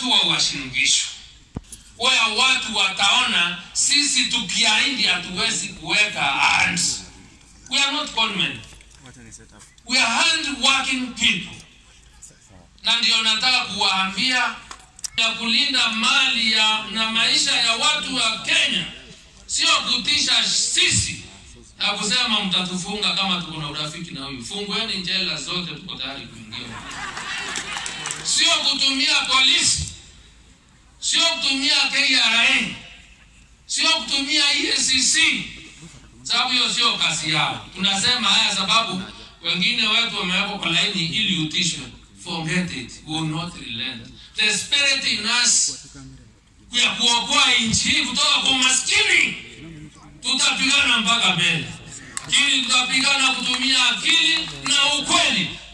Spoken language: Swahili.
watu wa washinikisho waya watu wataona sisi tukiahidi hatuwezi kuweka hands. We are not conmen. We are hand working people, na ndio nataka kuwaambia ya kulinda mali ya na maisha ya watu wa Kenya, sio kutisha sisi na kusema mtatufunga kama tuko na urafiki na huyu. Fungueni jela zote, tuko tayari kuingia. Sio kutumia polisi, sio kutumia KRA, sio kutumia EACC, sababu hiyo sio kazi yao. Tunasema haya sababu wengine wetu wamewekwa kwa laini ili utishwe. Forget it, we will not relent. The spirit in us ya kuokoa nchi hii kutoka kwa maskini, tutapigana mpaka mbele, lakini tutapigana kutumia akili na ukweli.